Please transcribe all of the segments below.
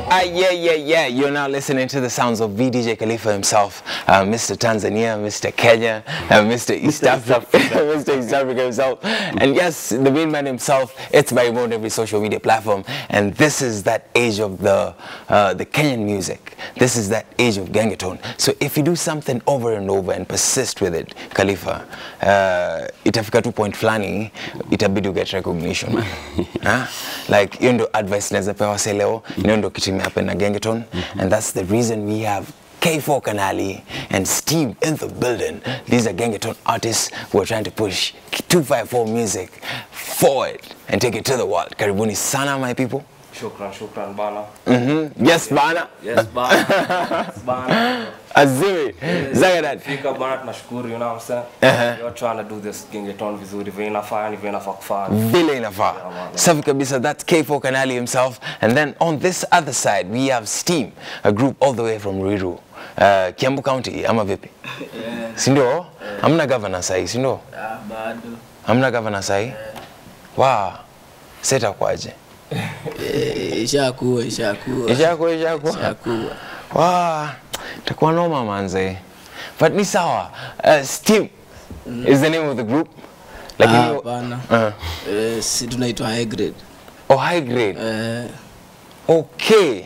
Ah, yeah, yeah, yeah. You're now listening to the sounds of VDJ Khalifa himself, uh, Mr. Tanzania, Mr. Kenya, uh, Mr. East Africa, Mr. East Africa himself. And yes, the main man himself, it's by on every social media platform. And this is that age of the, uh, the Kenyan music. This is that age of Gangatone. So if you do something over and over and persist with it, Khalifa, uh, itafika tu point fulani, itabidi get recognition. man. huh? Like, hiyo ndo advice naweza pewa se leo, hiyo ndo kitu imehappen na Gangaton, and that's the reason we have K4 Kanali and Steve in the building. These are Gangaton artists who are trying to push 254 music forward and take it to the world. Karibuni sana, my people. Shukran, shukran bana. hmm Yes, bana. Yes bana. Yes, bana. Azuri. Zagadat. Fika bana tunashukuru, you know what I'm saying? Uh-huh. You're trying to do this Gengeton vizuri, vile inafaa, ni vile inafaa kufanya. vile inafaa man. safi kabisa that's k4 kanali himself and then on this other side we have steam a group all the way from ruiru uh, kiambu county ama vipi sindio hamna governor sahi sindio bado hamna governor sahi wa seta kwaje Eh, ishakuwa ishakuwa ishakuwa ishakuwa ishakuwa wa takuwa noma manze but ni sawa uh, steam is the name of the group Ah, lakini hapana uh, Eh, si tunaitwa high grade oh high grade Eh, Okay.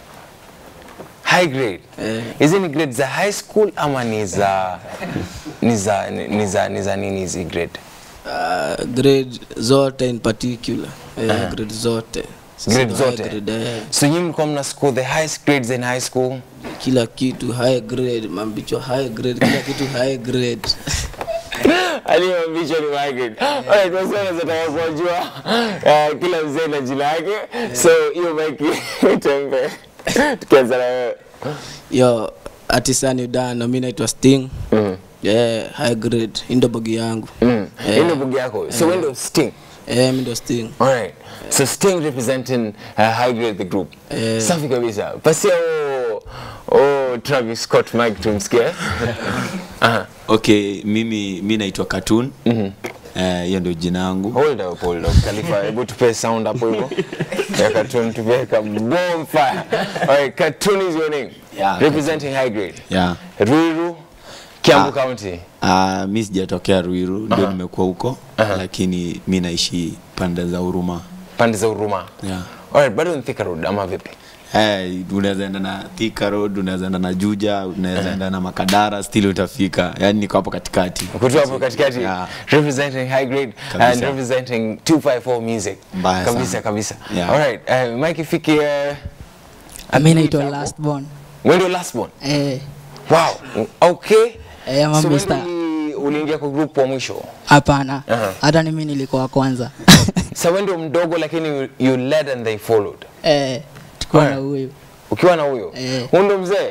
High grade. Eh. Hizi ni grade za high school ama ni za ni za ni za ni za nini hizi grade? ah, grade zote in particular Eh, grade zote Sisi Grade ndo high zote. grade, eh. So nyinyi mlikuwa mna score the highest grades in high school? kila kitu high grade mambicho high grade kila kitu high grade Aliyomvisha ni high grade. Alright, wasa nataka kujua uh, kila mzee na jina yake. So hiyo mic tembe. Tukianza na wewe. yo atisani dana mi naitwa sting Mm. yeah, high grade indo bogi yangu Mm. Hii ndio bugi yako. So wewe ndio Sting. eh, mi ndo sting Alright. So Sting representing uh, high grade the group. Eh. Safi kabisa. Pasia o o Travis Scott mic tumsikie. Aha. okay mimi mi naitwa cartoon Eh, hiyo ndio jina yangu Hold up, hold up. Khalifa, hebu tupe sound hapo hivyo. Ya cartoon tupe ka bomb fire. Alright, cartoon is your name. Yeah, Representing high grade. yeah. Ruiru, Kiambu Ah. County. Uh, mi sijatokea ruiru ndio nimekuwa huko lakini mi naishi pande za huruma Pande za Huruma. yeah. Alright, bado ni Thika Road ama vipi? Hey, unaweza enda na Thika Road, unaweza enda na Juja, unaweza enda na Makadara, still utafika. Yani niko hapo katikati. Kutoka hapo katikati Yeah. representing high grade Kabisa. and representing 254 music. Mbaya kabisa sana. kabisa. Yeah. Alright, uh, Mike Fiki uh, mi naitwa last born wewe ndio last one. eh, Wow. Okay. eh, ama So wewe Mr. ndio uliingia kwa group wa mwisho. hapana Aha. hata ni mi nilikuwa wa kwanza Sasa wewe ndio mdogo lakini you- you led and they followed. eh, tukuwa na Alright. huyu Ukiwa na huyo. Eh. Huyo ndio mzee.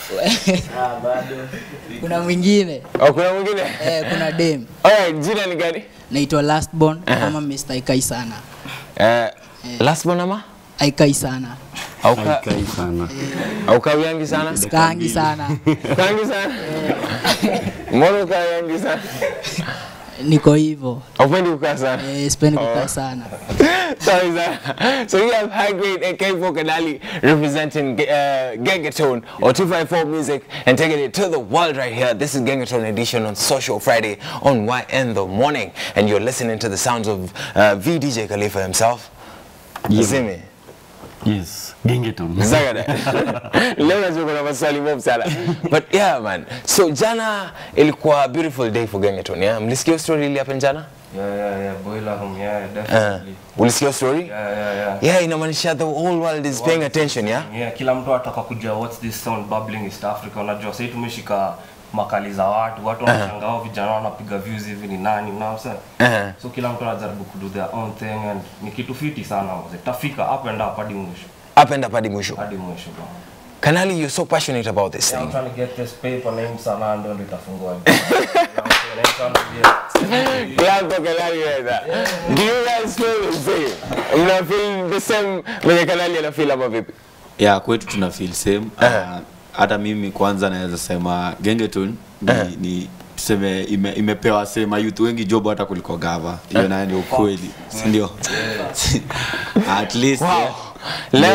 kuna mwingine Au kuna mwingine? eh, kuna dem Alright, jina ni gani? naitwa last born ama Mr. Ikai sana Eh, last one ama? Aikai sana Au ka au kawiangi sana? skaangi sana Kangi sana. Mbona kawiangi sana? niko hivyo Haupendi kukaa sana. eh, sipendi kukaa sana Sorry, sir. So you have high grade AK for Kadali representing uh, Gangatone or 254 music and taking it to the world right here. This is Gangatone edition on Social Friday on YN the morning. And you're listening to the sounds of uh, VDJ Khalifa himself. You see me? Yes, Gengeton. Zagada. Leo najua kuna maswali mob sana. But yeah man. So jana ilikuwa a beautiful day for Gangatone. Yeah? Mlisikia story ile hapa jana? Yeah, yeah, yeah. Boiler room, yeah, Uh, definitely. ulisikia story? Yeah, yeah, yeah. Yeah, inamaanisha the whole world is paying attention, yeah? Yeah, kila mtu anataka kujua what's this sound bubbling East Africa. Unajua sasa tumeshika makali za watu, watu wanashangaa hao vijana wanapiga views hivi ni nani, unaona sasa? Uh-huh. So kila mtu anajaribu kudo their own thing and ni kitu fiti sana mzee. Tafika up and up hadi mwisho. Up and up hadi mwisho. Hadi mwisho bro. Kanali, you're so passionate about this Yeah, I'm thing. trying to get this paper named Sana ndio ndio itafungua. You know what I'm saying? I'm trying to get- Clap for Kanali right there. Do you guys feel the same? Mna feel the same venye Kanali ana feel ama vipi? Yeah, kwetu tuna feel same. Uh, hata mimi kwanza naweza sema Gengeton ni, ni tuseme ime, imepewa sema youth wengi job hata kuliko gava. Hiyo nayo ni ukweli, si ndio? At least Wow. yeah. Leo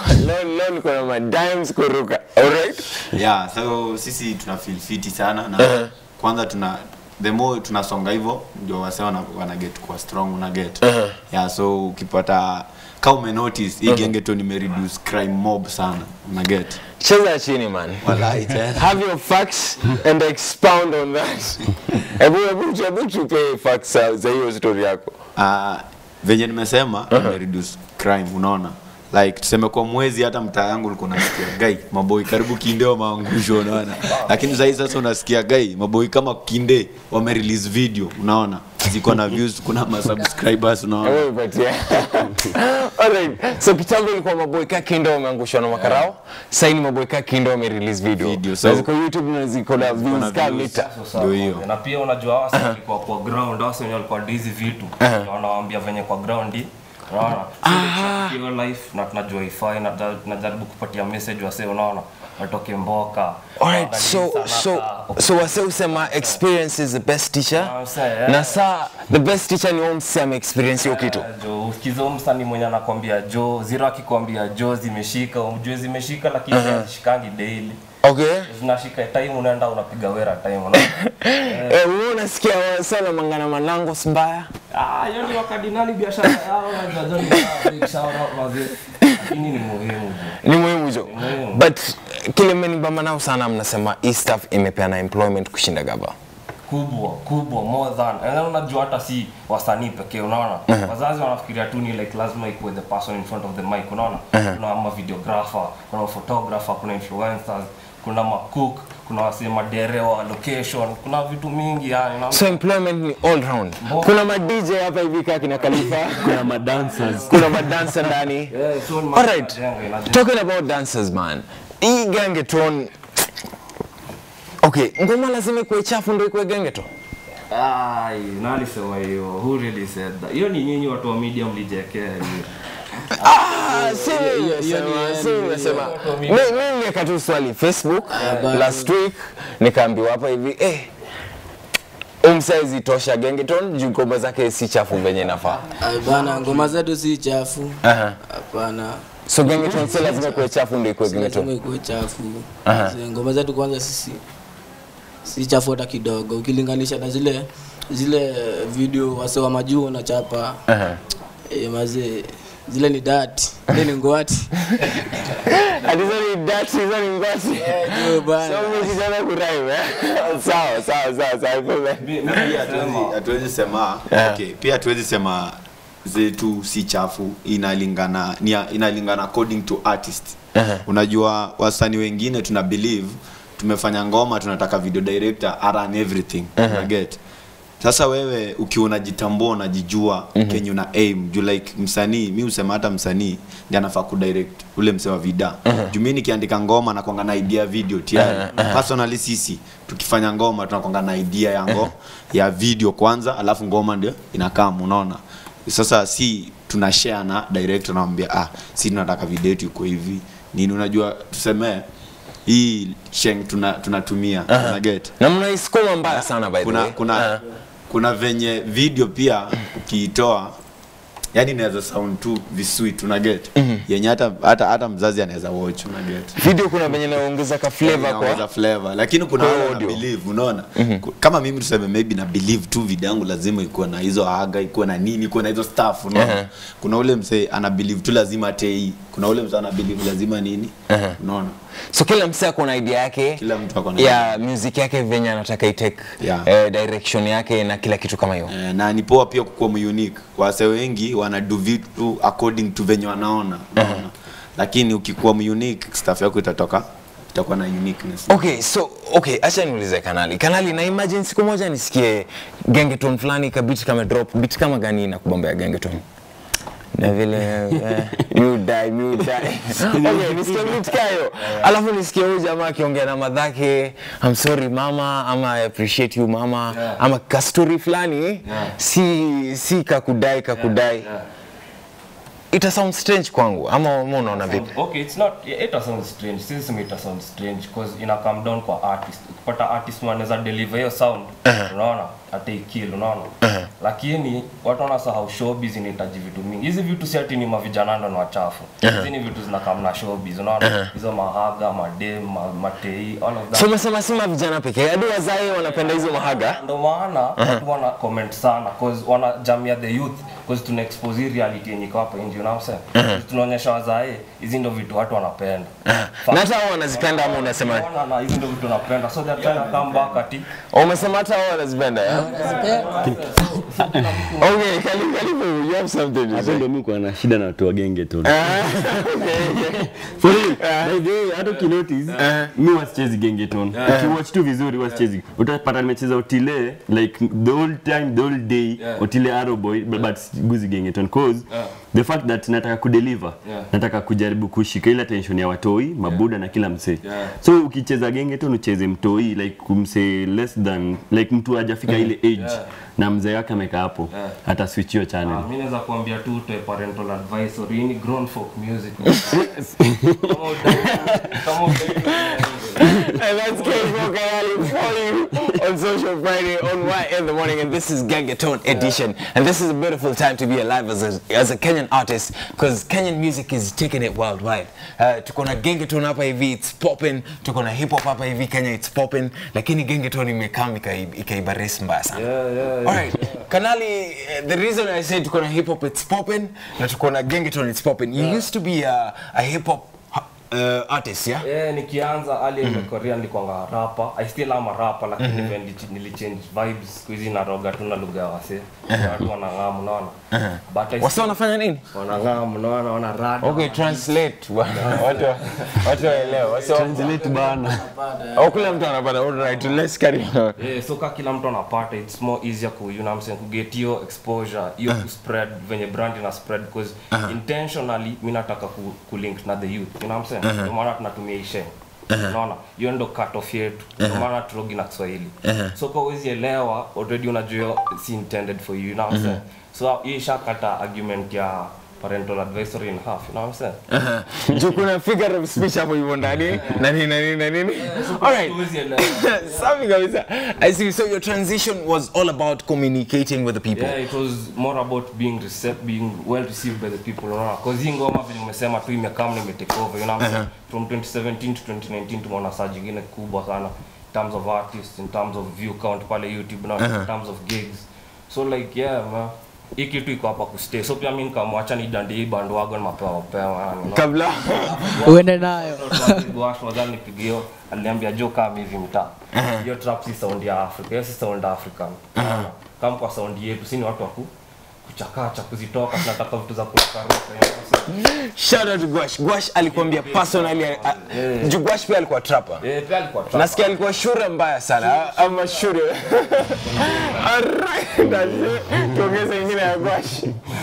leo leo niko na madimes kuruka alright yeah so sisi tuna feel fiti sana na kwanza tuna the more tunasonga hivyo ndio wase wana, wana get kuwa strong una get yeah so ukipata ka ume notice hii genge tu nimereduce crime mob sana una get cheza chini man wallahi tena have your facts and expound on that hebu hebu hebu tupe facts za za hiyo story yako uh, venye nimesema nimereduce crime unaona like tuseme kwa mwezi hata mtaa yangu ulikuwa unasikia gai maboi karibu kindeo maangusho unaona lakini sahii sasa unasikia gai maboi kama kinde wame release video unaona ziko na views kuna masubscribers unaona Hebu ipatie. Alright. So kitambo ilikuwa maboy ka kindo wameangushwa na makarao. Sasa ni maboy ka kindo wame release video. Video, So so- ziko YouTube na ziko na views na ka views. mita. Sasa, Ndio hiyo. na pia unajua wasi walikuwa kwa ground wasi wenye walikuwa hizi vitu Na wanawaambia venye kwa ground hii, unaona Sisi hiyo life na tunajua ifai na tuta- tunajaribu kupatia message wase unaona watoke mboka Alright, Waangalie so sana so ka- so wase usema experience is the best teacher. Ah, sa- yeah. Na saa the best teacher ni umse ame experience hiyo kitu. Eh, jo usikize msanii mwenye anakwambia jo zero akikwambia jo zimeshika umjue zimeshika lakini hazishikangi daily Okay? zinashika time unaenda unapiga wera time unaona Eh, wewe unasikia sana mangana manango mbaya? Ah, hiyo ni wakadinali biashara yao na jazo ni sawa, big shout out wazee. Lakini ni muhimu jo. Ni muhimu jo. muhimu. But kile mmenibamba nao sana mnasema hii stuff imepeana employment kushinda gaba. kubwa kubwa more than and then unajua hata si wasanii pekee unaona wazazi wanafikiria tu ni like lazima ikuwe the person in front of the mic unaona kuna ma videographer kuna photographer kuna influencers kuna macook kuna wasee maderewa location kuna vitu mingi yani na So employment ni all round. Kuna ma DJ hapa hivi kaa kina Khalifa. kuna madancers kuna madansa ndani Yeah, so ni alright majengo, inajenga. talking about dancers man hii gengeton okay ngoma lazima ikuwe chafu ndo ikuwe gengeton Ai, nani sema hiyo? Who really said that? Hiyo ni nyinyi watu wa media mlijekea hiyo. Ah, si mimi hiyo- hiyo nimesema, ni- si mimi nimesema. Mi- mi nimeweka tu swali facebook bado. last week nikaambiwa hapa hivi eh umsaizi tosha gengeton juu ngoma zake si chafu venye nafaa Ay, bana ngoma zetu si chafu Aha. hapana so gengeton si lazima ikuwe chafu ndo ikuwe Si lazima gengeton ikuwe chafu Aha. Zile ngoma zetu kwanza sisi si chafu hata kidogo ukilinganisha na zile zile video wase wa majuu wanachapa Aha. eh, mazee zile ni dati ile ni ngwati Ati hizo ni dati hizo ni ngwati Yo, bana. so mimi kijana kurime eh? sawa sawa sawa sawa Mi- mi pia nasema- hatuwezi- hatuwezi sema okay, pia hatuwezi sema zetu si chafu inalingana ni, inalingana according to artist unajua wasanii wengine tuna believe tumefanya ngoma tunataka video director aran everything uh get sasa wewe ukiwa unajitambua unajijua mm-hmm. kenye una aim juu like msanii mi usema hata msanii ndi anafaa kudirect ule msee wa vida uh-huh. juu mi nikiandika ngoma nakwanga na idea video tayari uh-huh. personally sisi tukifanya ngoma tunakwanga na idea ya ngo ya video kwanza alafu ngoma ndio inakam unaona sasa si tuna share na director namwambia ah si tunataka video yetu iko hivi nini unajua tusemee hii sheng tuna tunatumia tuna get na mnaisukuma mbaya sana by the kuna way kuna Ah. kuna venye video pia ukiitoa yani inaweza sound tu visweet una get yenye hata hata hata mzazi anaweza watch una get video kuna venye naongeza ka flavor Inaongeza kwa flavor lakini kuna kwa wale wana audio. believe unaona Ku- kama mimi tuseme maybe na believe tu video yangu lazima ikuwe na hizo aga ikuwe na nini ikuwe na hizo stuff unaona kuna ule msee ana believe tu lazima tei kuna ule msee ana believe lazima nini unaona so kila msee ako na idea yake Kila mtu ako na ya music yake venye anataka itake Yeah. eh, direction yake na kila kitu kama hiyo Eh, na ni poa pia kukuwa unique wase wengi wanadu vitu according to venye wanaona unaona lakini ukikuwa unique stuff yako itatoka itakuwa na uniqueness okay so okay acha niulize kanali kanali na imagine siku moja nisikie gengeton fulani ka beat kama drop beat kama gani na kubombea gengeton na vile eh, you die you die okay nisikie beat kayo alafu nisikie huyu jamaa akiongea na madhake I'm sorry mama ama I appreciate you mama Yeah. ama kastori fulani si si kakudai kakudai Yeah. ita sound strange kwangu ama ama unaona vipi okay it's not it sounds strange sisi sema it sounds strange because ina come down kwa artist ukipata artist mwenye anaweza deliver hiyo sound unaona ataikill unaona lakini watu wanasahau showbiz inahitaji vitu mingi hizi vitu si ati ni mavijana ndo ni wachafu hizi ni vitu zinakam na showbiz unaona hizo mahaga madem ma, matei all of that so umesema sima vijana pekee hadi wazai wanapenda hizo mahaga ndo maana watu wana comment sana cause wana jamia the youth cause tuna expose hii reality yenye iko hapa nje unaona sasa tunaonyesha wazae hizi ndo vitu watu wanapenda na hata wao wanazipenda ama unasema Wana na hizi ndo vitu wanapenda so they're trying to come back ati umesema hata wao wanazipenda yeah? okay Khalifa, Khalifa, you have something to hapo say ndo mi kuwa na shida na watu wa genge tu Ah, okay. For real, by the way, hata ukinotice mi wasichezi gengeton ukiwatch tu vizuri wasichezi utapata nimecheza otile like the whole time the whole day Yeah. otile arrowboy but, but guzi gengeton cause the fact that nataka kudeliver Yeah. nataka kujaribu kushika ile attention ya watoi mabuda na kila msee Yeah. so ukicheza gengeton ucheze mtoi like kumsee less than like mtu hajafika ile age Yeah. na mzee wake amekaa hapo Yeah. hata switch hiyo channel Ah, mi naweza kuambia tu utoe parental advisory hii ni grown folk music Kama udai- kama udai- And that's K4 Kayali for you on Social Friday on Y in the morning. And this is Gangaton edition. And this is a beautiful time to be alive as a, as a Kenyan artist because Kenyan music is taking it worldwide. Uh, tuko na Gangaton hapa hivi, it's popping. Tuko na hip hop hapa hivi, Kenya, it's popping. Lakini Gangaton imekaa ikai- ikaiba race mbaya sana. Yeah, yeah, yeah. Alright, Kanali, uh, the reason I said tuko na hip hop it's popping, na tuko na Gangaton it's popping. You used to be a, a hip hop uh, artist, yeah? Yeah, nikianza ali mm Korea nilikuwa rapa I still am a rapper lakini mm -hmm. nilichange vibes siku hizi naroga tu na lugha ya wase watu wanang'amu unaona but I Wasa still wanafanya nini? wanang'amu unaona wana rada Okay, translate bwana. Watu watu waelewe. Wasa translate bana au kila mtu anapata. All right, let's carry on. Yeah, so ka kila mtu anapata it's more easier ku you know what I'm saying kuget hiyo exposure hiyo ku spread venye brand ina spread because intentionally mimi nataka ku, ku link na the youth you know what I'm saying ndio maana tunatumia ishe unaona hiyo ndo cut off yetu ndio maana turogi na Kiswahili so kwa uwezi elewa already unajua si intended for you you know what I'm saying so hii ishakata argument ya parental advisory in half you know what I'm saying Juu kuna figure of speech hapo hivyo ndani na nini na nini na nini. All right. Huwezi elewa Safi kabisa. I see. So your transition was all about communicating with the people. Yeah, it was more about being received, being well received by the people unaona cause hii ngoma vile umesema tu imekaa na imetake over you know what I'm saying? from 2017 to 2019 tumeona surge ingine kubwa sana in terms of artists in terms of view count pale YouTube na in terms of gigs so like yeah man hii kitu iko hapa kustay so pia mimi nikamwacha ni dandi hii bandwagon mapema mapema yani unaona? Kabla. uende nayo Gwash wadhani nipigio aliniambia jo kama hivi mtaa hiyo trap si sound ya Africa hiyo si sound African Unaona? kama kwa sound yetu si ni watu wa ku kuchakacha kuzitoka tunataka vitu za kurukaruka you know? Shout out to Gwash. Gwash alikuambia personally. uh, Juu Gwash pia alikuwa trapper. eh pia alikuwa trap Nasikia alikuwa shure mbaya sana ama shure. Alright, that's it. Tuongeze ingine ya Gwash.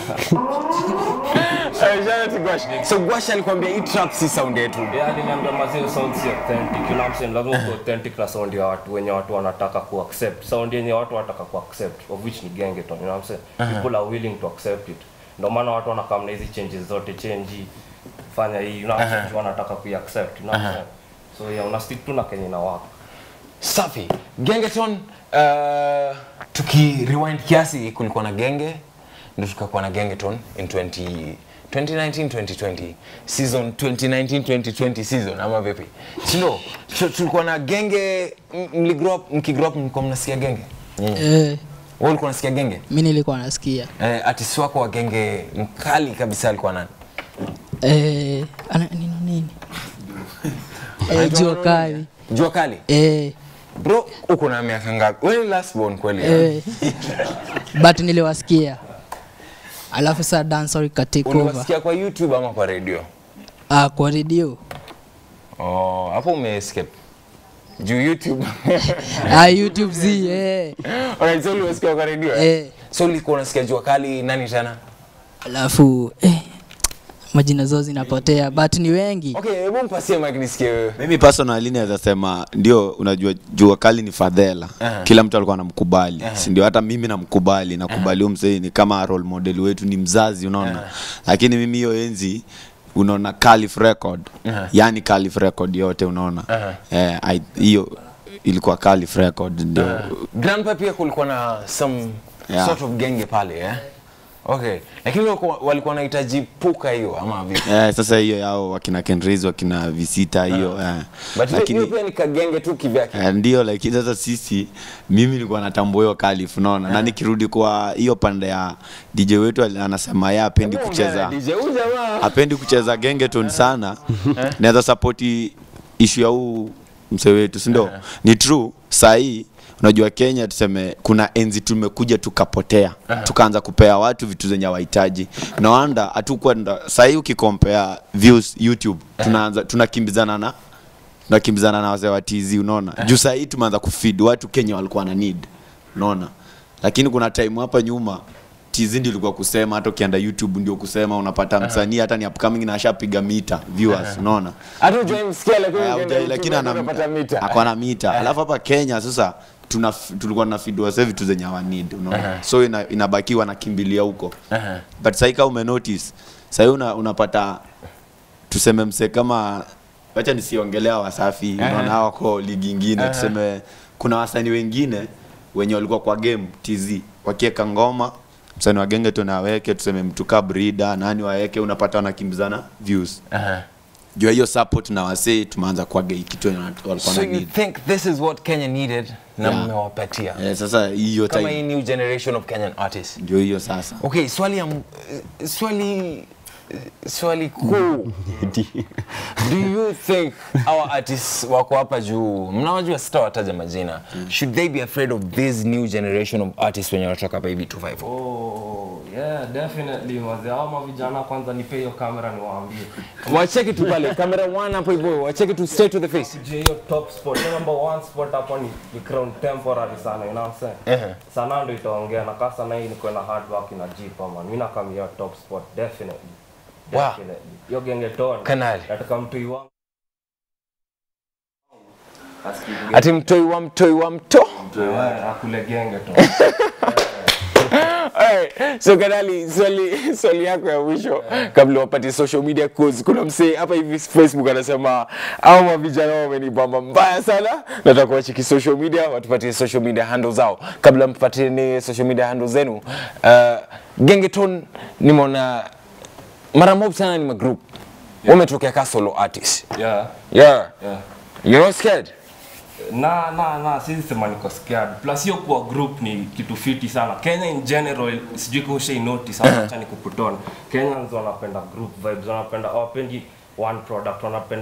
Uh, Shout out to Gwash. So Gwash alikwambia hii trap si sound yetu. Yeah, aliniambia mazee sound si authentic. You know what I'm saying? Lazima kuwa authentic na sound ya watu wenye watu wanataka ku accept. Sound yenye watu wanataka ku accept of which ni gengeton. You know what I'm saying? People are willing to accept it. Ndio maana watu wanakam na hizi changes zote change hii, fanya hii. You know what I'm saying? Wanataka ku accept. You know what I'm saying? So yeah, una stick tu na kenye na wako. Safi. Gengeton uh, tuki rewind kiasi kulikuwa na genge ndio tukakuwa na Gengeton in 20 2019 2020 season 2019 2020 season ama vipi? Si ndio? Tu- Tulikuwa na genge m- mli grow up mkigrow up mlikuwa mnasikia genge? eh, Wewe ulikuwa unasikia genge? mi nilikuwa nasikia Eh, artist wako wa genge mkali kabisa alikuwa nani? eh, ana, nino nini eh, jua kali Jua kali. eh, Bro, uko na miaka ngapi? Wewe ni last born kweli? eh, but niliwasikia alafu saa dancehall ikatake over Uliwasikia kwa YouTube ama kwa radio? ah, kwa redio Oh, hapo umeescape. Juu YouTube. ah, youtube z eh, Alright, so uliwasikia kwa radio? eh? eh, So ulikuwa unasikia jua kali nani tena? alafu eh, majina zao zinapotea but ni wengi Okay, hebu mpasie mic nisikie wewe. mimi personally naweza sema ndio unajua jua kali ni fadhela Aha. kila mtu alikuwa anamkubali si ndio hata mimi namkubali nakubali huyu mzee ni kama role model wetu ni mzazi unaona lakini mimi hiyo enzi unaona Calif record yani Calif record yote unaona eh, I- hiyo ilikuwa Calif record ndio Grandpa pia kulikuwa na some Yeah. sort of genge pale eh? Okay. Lakini walikuwa walikuwa wanahitaji puka hiyo ama vipi? eh, sasa hiyo yao wakina Kenriz wakina Visita hiyo eh. But hiyo- lakini hiyo pia ni kagenge tu kivyake. Eh, ndio lakini sasa sisi mimi nilikuwa natambua hiyo kalif unaona na nikirudi kwa hiyo pande ya DJ wetu ali- anasema yeye apendi kucheza DJ huyu jamaa. apendi kucheza gengeton sana naweza sapoti ishu ya huu mse wetu si ndio ni true sahii unajua kenya tuseme kuna enzi tumekuja tukapotea tukaanza kupea watu vitu zenye wahitaji nawanda hatukwenda sahii ukikompea views youtube tunaanza tunakimbizana na tunakimbizana na wazee wa TZ unaona juu sahii tumeanza kufeed watu kenya walikuwa na need unaona lakini kuna time hapa nyuma TZ ndio ilikuwa kusema hata ukienda youtube ndio kusema unapata msanii hata ni upcoming na ashapiga mita viewers unaona Hata hujai msikia lakini Eh, ukienda hujai- YouTube lakini ana- unapata mita. ako na mita alafu hapa kenya sasa tuna tulikuwa na feed wase vitu zenye hawa need unaona so ina, inabakiwa nakimbilia huko but sahii kama umenotice sahii una, unapata tuseme mse kama wacha nisiongelea wasafi unaona hawa wako ligi ingine tuseme kuna wasanii wengine wenye walikuwa kwa game tz wakieka ngoma msanii wa genge tunaweke tuseme mtu ka brida nani waweke unapata wanakimbizana views Aha. jua hiyo support na wasee tumeanza kuaga kitu yenye watu walikuwa So na you need think this is what Kenya needed na Yeah. mmewapatia. eh, sasa hiyo Kama hii time new generation of Kenyan artists. ndio hiyo sasa Okay, swali ya m- eh, swali eh, swali kuu. Do you think our artists wako hapa juu? Mnawajua sitawataja majina. Should they be afraid of this new generation of artists wenye wanatoka hapa hivi 254? Oh, yeah, definitely wazee hao mavijana kwanza nipe hiyo kamera niwaambie Wacheki tu pale camera one hapo hivyo, wacheki tu straight to the face. je hiyo top spot hiyo number one spot hapo ni, ni crown temporary sana you know what I'm saying Ehe. sana ndo itaongea na kasa na hii niko na hard work na jipa man mimi nakamia top spot definitely Wow. definitely hiyo genge tone Kanali. nataka mtu iwangu Asikie Ati mtoi wa mtoi wa mto. Yeah, akule genge tu Alright, so Kanali, swali swali yako ya mwisho kabla wapate social media cause kuna msee hapa hivi Facebook anasema au mavijana wamenibamba mbaya sana, nataka wacheki social media, watupatie social media handle zao. Kabla mpatie ni social media handle zenu, uh, Gengeton nimeona mara mob sana ni magroup wametokea ka solo artist. yeah Yeah. yeah You're not scared? na na na sisi sema niko scared plus hiyo kuwa group ni kitu fiti sana kenya in general sijui kama ushai notice ama acha nikuputona kenyans wanapenda group vibes wanapenda hawapendi one product wanapenda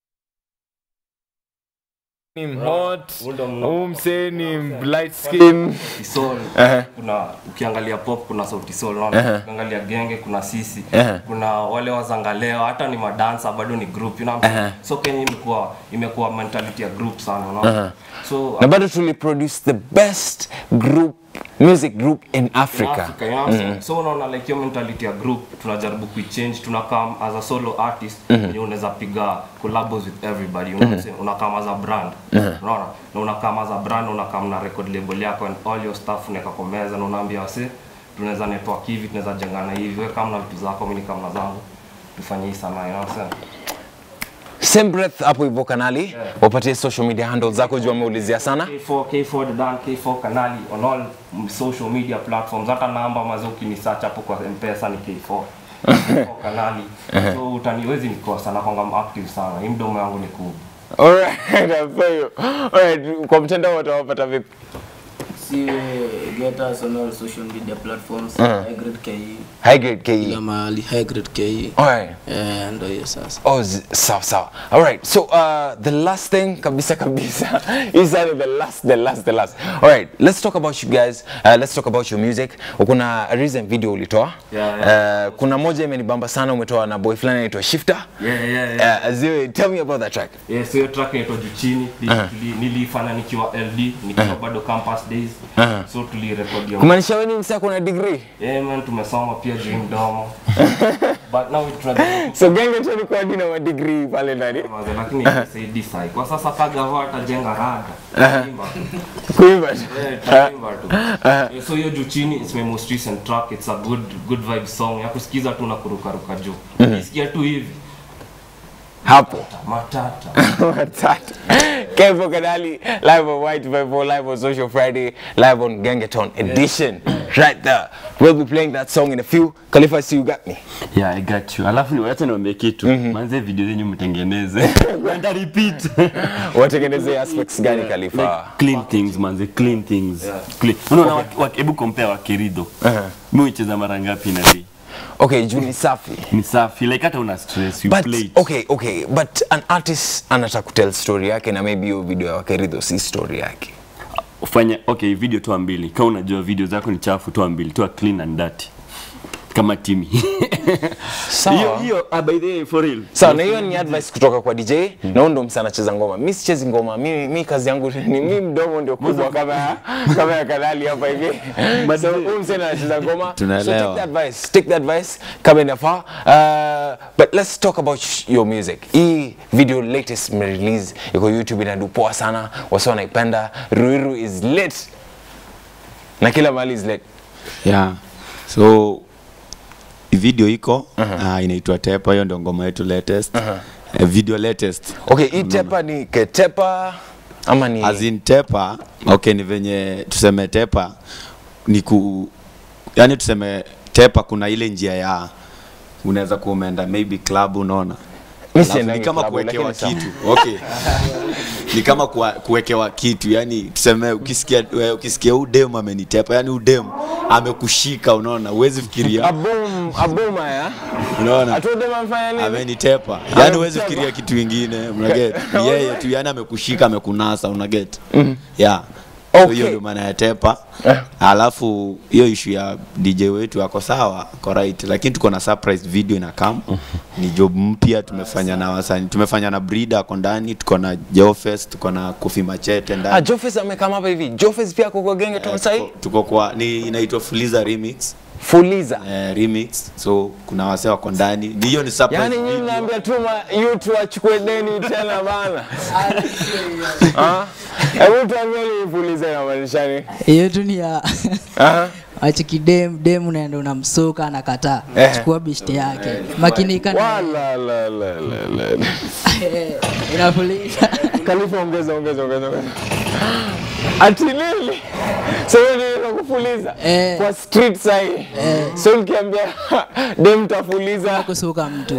ni hot Huyu ndo mno- huu msee ni light skin Sauti Sol, kuna ukiangalia pop kuna sauti sol unaona ukiangalia genge kuna sisi kuna wale wazangaleo hata ni madansa bado ni group you know what I'm saying? so kenya imekuwa imekuwa mentality ya group sana unaona so Na bado tuliproduce the best group music group in Africa. Africa, you know what I'm saying? so unaona like hiyo mentality ya group tunajaribu kuichange tunakam as a solo artist mm unaweza piga collabos with everybody you know what I'm saying? unakam as a brand unaona na unakam as a brand unakam na record label yako and all your stuff unaweka kwa meza na unaambia wase tunaweza network hivi tunaweza jengana hivi wewe kama na vitu zako mimi kama na zangu tufanye hii sana you know what I'm saying? Same breath hapo hivyo kanali wapatie social media handles zako juu wameulizia sana K4 K4 the Dan K4 kanali on all mm, social media platforms hata namba mazoki ni search hapo kwa mpesa ni K4 K4 kanali so utaniwezi nikosa na kwanga active sana hii mdomo yangu ni kubwa Alright, nafaa hiyo. Alright, kwa mtandao watawapata vipi si get us on all social media platforms high grade ke high grade kila ke mahali high grade ke Alright. eh ndo hiyo sasa Oh, z- sawa sawa. All right. So uh, the last thing kabisa kabisa is uh, the last the last the last. All right. Let's talk about you guys. Uh, let's talk about your music. Kuna a recent video ulitoa. Yeah, Uh, kuna moja imenibamba sana umetoa na boy fulani anaitwa Shifter. yeah yeah yeah Uh, Ziwe, tell me about that track. Yes, hiyo track inaitwa juu chini Tuli- nilifanya nikiwa LD nikiwa bado campus days so tulirekodi hiyo Kumaanisha wewe ni msako na degree? yeah man tumesoma pia juu hii mdomo but now tunajaribu so gengeton iko hadi na madigrii pale ndani kumaza, lakini isaidi sai kwa sasa kagava atajenga rada Imba. kuimba tu. Eh, tutaimba tu. Eh, so hiyo juu chini it's my most recent track it's a good good vibe song ya kusikiza tu na kurukaruka juu ukisikia tu hivi hapo matata Matata. Kevo Kadali, live on White Vibe, live on Social Friday, live on Gangaton edition. Right there. We'll be playing that song in a few. Khalifa, I see you got me. Yeah, I got you. Alafu ni wacha niwaambie kitu. Manze video zenyu mtengeneze. Kwenda repeat. Watengeneze aspects gani Khalifa? like clean things manze, clean things. Clean. Unaona wak- wak- hebu compare wakirido. Mimi hucheza mara ngapi na day? Okay, Juni Safi. Ni safi. Like hata una stress, you But play it. okay, okay, but an artist anataka kutell story yake na maybe hiyo video ya Wakeridho si story yake. Fanya okay, video toa mbili. Kama unajua video zako ni chafu, toa mbili. Toa clean and dirty. Kama Timmy. Hiyo Sawa. hiyo ah, by the way for real. Sawa, na hiyo ni advice kutoka kwa DJ na huyo ndo msana anacheza ngoma. Mimi sichezi ngoma. Mimi mimi kazi yangu ni mimi mdomo ndio kubwa kama ya- kama ya kanali hapa hivi. So huyu msana anacheza ngoma. So Tunaelewa. take the advice. Take the advice kama inafaa. Uh, but let's talk about sh- your music. Hii video latest release iko YouTube inadu poa sana. Wasa wanaipenda. Ruiru is lit. Na kila mahali is lit. yeah. so video iko uh, inaitwa tepa hiyo ndio ngoma yetu latest uh, video latest Okay, hii tepa ni ketepa ama ni as in tepa okay ni venye tuseme tepa ni ku yani tuseme tepa kuna ile njia ya unaweza kuwa umeenda maybe club unaona Mimi Alafu siendangi ni kama club, kuwekewa lakini kitu okay ni kama kuwa- kuwekewa kitu yani tuseme ukisikia we- ukisikia udem amenitepa yani udem amekushika unaona uwezi fikiria Abum, abuma ya. unaona Atuode mafanya nini? amenitepa yani huwezi fikiria kitu ingine unaget Ni yeye tu yani amekushika amekunasa unaget yeah So Okay. hiyo ndio maana ya tepa alafu hiyo ishu ya dj wetu ako sawa ako right lakini tuko na surprise video ina kam ni job mpya tumefanya na wasani tumefanya na brida ako ndani tuko na jofes tuko na kofi machete Ah, ndani Jofes amekama hapa hivi. Jofes pia kwa genge tu sasa tuko, tuko kwa ni inaitwa fuliza remix Fuliza. eh, remix so kuna wasee wako ndani Ni- hiyo ni surprise Yaani nyinyi video. mnaambia tu ma youth wachukue deni tena bana. Ah? Hebu tuambie ni fuliza inamaanisha nini? hiyo tu ni ya Aha. achiki dem dem unaenda unamsuka anakataa Eh. chukua bishti yake makinika na Wala la la la la. Eh, inafuliza Khalifa ongeza ongeza ongeza ongeza. Ati nini? So wewe ndio kufuliza Eh. kwa street sahi. So ukiambia dem tafuliza kusuka mtu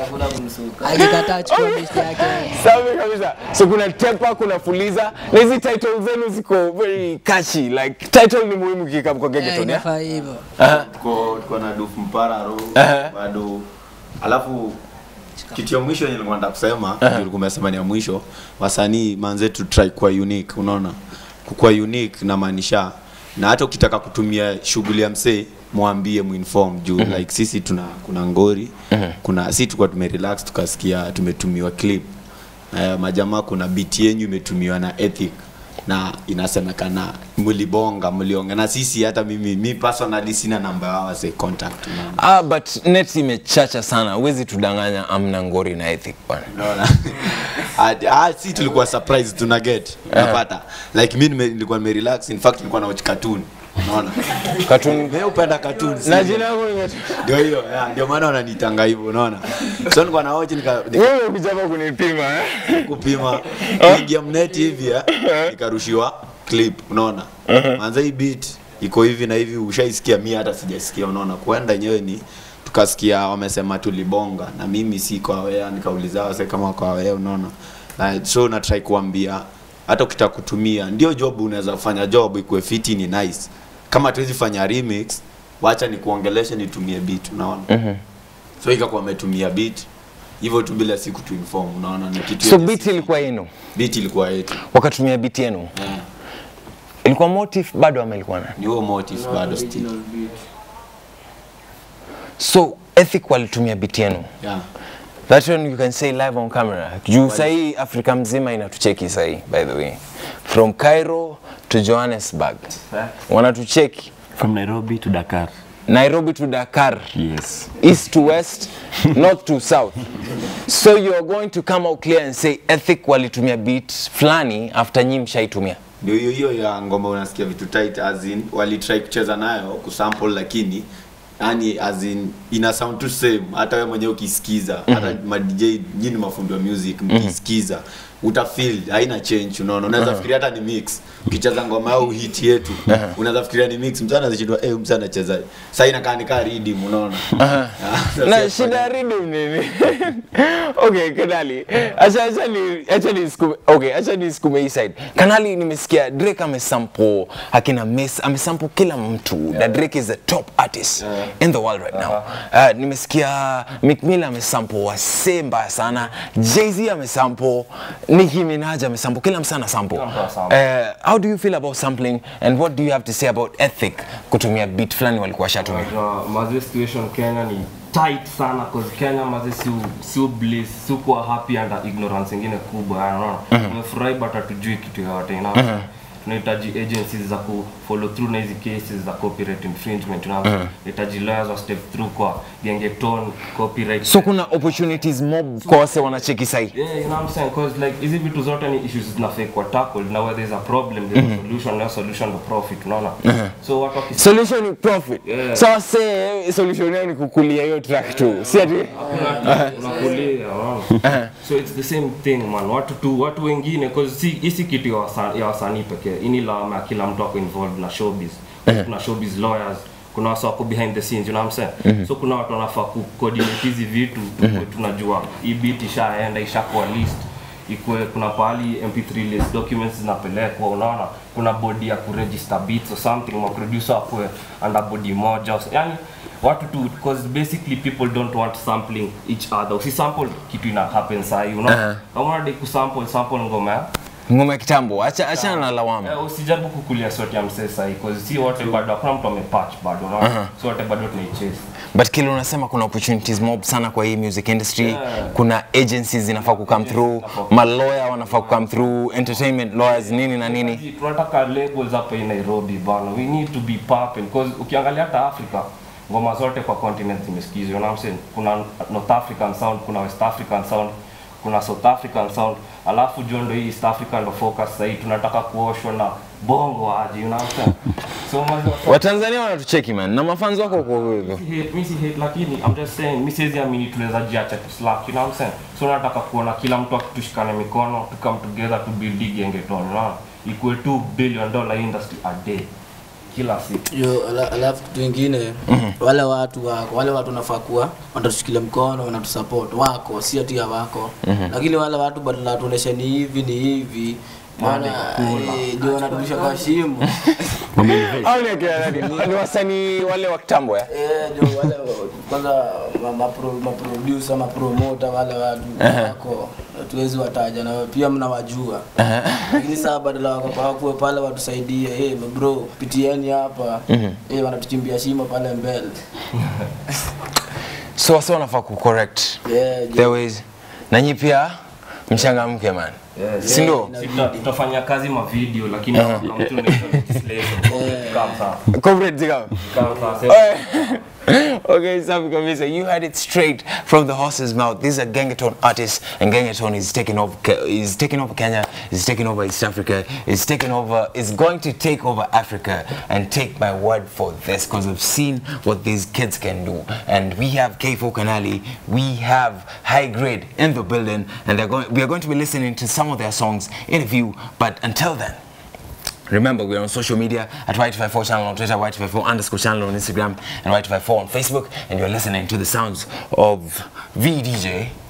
akikataa chukua bishti yake Safi kabisa. So kuna tepa, kuna fuliza na hizi title zenu ziko very catchy. Like title ni muhimu kikapu kwa Eh, Gengeton. Yeah? inafaa hivyo tuko tuko na dufu mpara ro bado alafu kitu ya mwisho yenye nilikuwa nataka kusema uh ulikuwa umesema ni ya mwisho wasanii manze tu try kuwa unique unaona kukuwa unique namaanisha na hata ukitaka kutumia shughuli ya msee mwambie muinform juu like sisi tuna kuna ngori kuna si tulikuwa tumerelax tukasikia tumetumiwa clip uh, majamaa kuna beat yenyu imetumiwa na ethic na inasemekana mlibonga mlionga na sisi hata mimi mi personally sina namba yao as a contact unaona. Ah, but net imechacha sana. Huwezi tudanganya amna ngori na ethic bwana. Unaona? Ah, ah, si tulikuwa surprise tuna get unapata like mi nime- nilikuwa nime relax in fact nilikuwa na watch cartoon unaona Cartoon mimi upenda cartoon na si- jina langu ni ndio hiyo yeah, ndio maana wananitanga hivyo unaona so nilikuwa na watch nika, nika wewe ukija hapa kunipima eh? kupima ingia mneti hivi eh, ikarushiwa clip unaona manza hii beat iko hivi na hivi ushaisikia mi hata sijasikia unaona kuenda yenyewe ni tukasikia wamesema tulibonga na mimi si kwa wea nikauliza wase kama kwa wea unaona na so na try kuambia hata ukitaka kutumia ndio job unaweza kufanya job ikuwe fiti ni nice kama tuwezi fanya remix wacha nikuongeleshe nitumie beat unaona so ikakuwa ametumia beat hivyo tu bila siku tu inform unaona ni kitu So yenye beat si- ilikuwa yenu. beat ilikuwa yetu Wakatumia beat yenu. Eh, Ilikuwa motive bado ama ilikuwa nani? ni huo motive bado still So ethic walitumia beat yenu. yeah That one you can say live on camera. Juu sahii Afrika mzima inatucheki sahii by the way. From Cairo to Johannesburg. Wanatucheki. From Nairobi to Dakar. Nairobi to Dakar, Yes. east to west, north to south. So you're going to come out clear and say Ethic walitumia beat fulani after nyi mshaitumia. ndio hiyo hiyo ya ngoma unasikia vitu tight as in walitry kucheza nayo kusample lakini yani as in ina sound tu same hata wewe mwenyewe ukisikiza hata ma DJ nyinyi mafundi wa music mkisikiza utafeel haina change unaona unaweza fikiria hata ni mix ukicheza ngoma au hit yetu unaweza fikiria ni mix mtu anazishindwa eh mtu anacheza sasa inakaa ni kaa rhythm unaona na shida ya rhythm nini? okay, Kanali, acha acha ni acha ni sikume, okay, acha ni sikume hii side. Kanali nimesikia Drake amesample akina Mess amesample kila mtu. Yeah. Drake is the top artist in the world right now. Uh, nimesikia Meek Mill amesample wasee mbaya sana. Jay-Z amesample, Nicki Minaj amesample, kila msana amesample. Kila mtu amesample. Uh, how do you feel about sampling and what do you have to say about ethic kutumia beat fulani walikuwa washatumia? Unajua, mazi situation Kenya ni tight sana cause Kenya mazi si si bliss si kuwa happy under ignorance ingine kubwa yani unaona tumefurahi but hatujui kitu yoyote you know tunahitaji agencies za ku follow through na hizi cases za copyright infringement you know tunahitaji lawyers wa step through kwa gengeton copyright So kuna opportunities mob kwa wase wanacheki sahi. Yeah, you know what I'm saying? Because like hizi vitu zote ni issues zinafaa kuwa tackled na where there's a problem there's a solution na solution the profit unaona so watu wakis Solution ni profit. Yeah. So wase solution yao ni kukulia hiyo track tu. Si ati unakulia unaona so it's the same thing man watu tu watu wengine cause si hisi kitu ya wasa- ya wasanii pekee ini lawama ya kila mtu ako involved na showbiz kuna showbiz lawyers kuna wasa wako behind the scenes you know what I'm saying so kuna watu wanafaa ku coordinate hizi vitu tukue tunajua hii beat ishaenda ishakuwa list ikue kuna pahali mp3 list documents zinapelekwa unaona kuna body ya kuregister beats or something ma producer akue under body moja yani watu tu because basically people don't want sampling each other usisample kitu ina happen sahi unaona kama unadai kusample sample ngoma ya ngoma ya kitambo. Acha acha na lawama. Eh, usijaribu kukulia sote ya msee sahi because si wote bado hakuna mtu amepatch bado unaona si wote bado tunaichase But kile unasema kuna opportunities mob sana kwa hii music industry. Yeah. Kuna agencies zinafaa ku come through, malawyer wanafaa ku come through, entertainment lawyers nini na nini. tunataka labels hapa in Nairobi bana we need to be popping because ukiangalia hata Africa ngoma zote kwa continent zimesikizwa you know what I'm saying kuna North African sound kuna West African sound kuna South African sound alafu jo ndo hii East African ndo focus sasa hii tunataka kuoshwa na bongo aje you know what I'm saying so mazi Watanzania wanatucheki man na mafanzi wako kwa hivyo. hate, mi si hate lakini I'm just saying mi siwezi amini tunaweza jiacha tu slack you know what I'm saying so nataka kuona kila mtu akitushikane mikono to come together to build hii gengeton unaona ikuwe 2 billion dollar industry a day kila siku yo ala- alafu kitu ingine wale watu wako wale watu wanafaa kuwa wanatushikilia mkono wanatusupport wako si ati wako lakini wale watu badala watuoneshe ni hivi ni hivi maana eh, ndio wanaturudisha kwa shimo Au ni akina nani? Ni wasanii wale wa kitambo ya? Eh, ndio wale kwanza ma- mapro- maproducer mapromota wale watu wako tuwezi wataja na pia mnawajua lakini saa badala wako wakuwe pale watusaidie hey, bro pitieni hapa hey, wanatuchimbia shimo pale mbele So wase wanafaa ku correct yeah, their ways. Na nyi pia mchangamke man. Si ndio? Si tuta- tutafanya kazi ma video lakini kama mtu ni legislation kama sawa Comrade Zigam. kama sawa okay, Safi Kabisa, you had it straight from the horse's mouth. These are Gengeton artists, and Gengeton is taking over. Ke- Is taking over Kenya. Is taking over East Africa. Is taking over. Is going to take over Africa. And take my word for this, because I've seen what these kids can do. And we have K4 Kanali. We have High Grade in the building, and they're going. We are going to be listening to some of their songs in a few. But until then. Remember, we're on social media at Y254 channel on Twitter, Y254 underscore channel on Instagram, and Y254 on Facebook. And you're listening to the sounds of VDJ